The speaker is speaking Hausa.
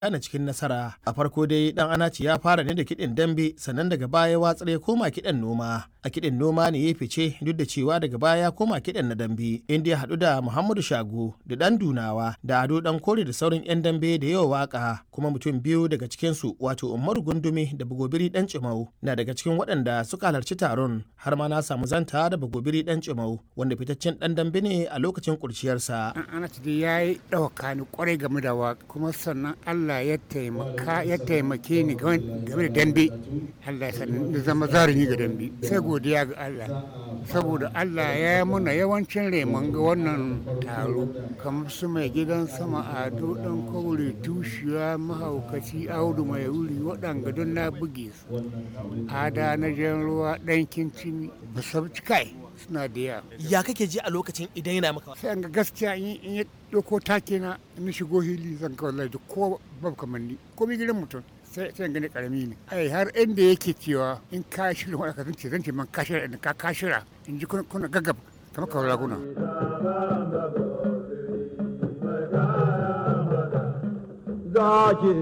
ana cikin nasara a farko dai dan anaci ya fara ne da kiɗin dambe sannan daga baya watsar ya koma kiɗan noma a kiɗin noma ne ya fice duk da cewa daga baya ya koma kiɗan na dambe inda ya haɗu da muhammadu shago da dan dunawa da ado dan kore da sauran yan dambe da yawa waka kuma mutum biyu daga cikinsu wato umaru gundumi da bagobiri dan cimau na daga cikin waɗanda suka halarci taron har ma na samu zanta da bagobiri dan cimau wanda fitaccen dan dambe ne a lokacin kurciyarsa an anaci dai ya yi ɗauka ni kwarai game da waka kuma sannan allah Allah ya taimaka ya taimake ni game da dambe Allah ya sani da zama zarumi ga dambe sai godiya ga Allah saboda Allah ya yi muna yawancin reman ga wannan taro kamar su mai gidan sama ado dan kaure tushiya mahaukaci audu mai wuri waɗanga don na buge su ada na jan ruwa ɗan kincin musabci kai suna da yawa ya kake ji a lokacin idan yana maka sai ga gaskiya in ya ɗauko take na in shigo hili zan ga wallahi ko babu kamar ni ko mi gidan mutum sai sai gani karami ne ai har inda yake cewa in ka shirya wani ka zance zance man ka shirya in ka ka shirya in ji kuna gaggab kamar ka raguna Zaki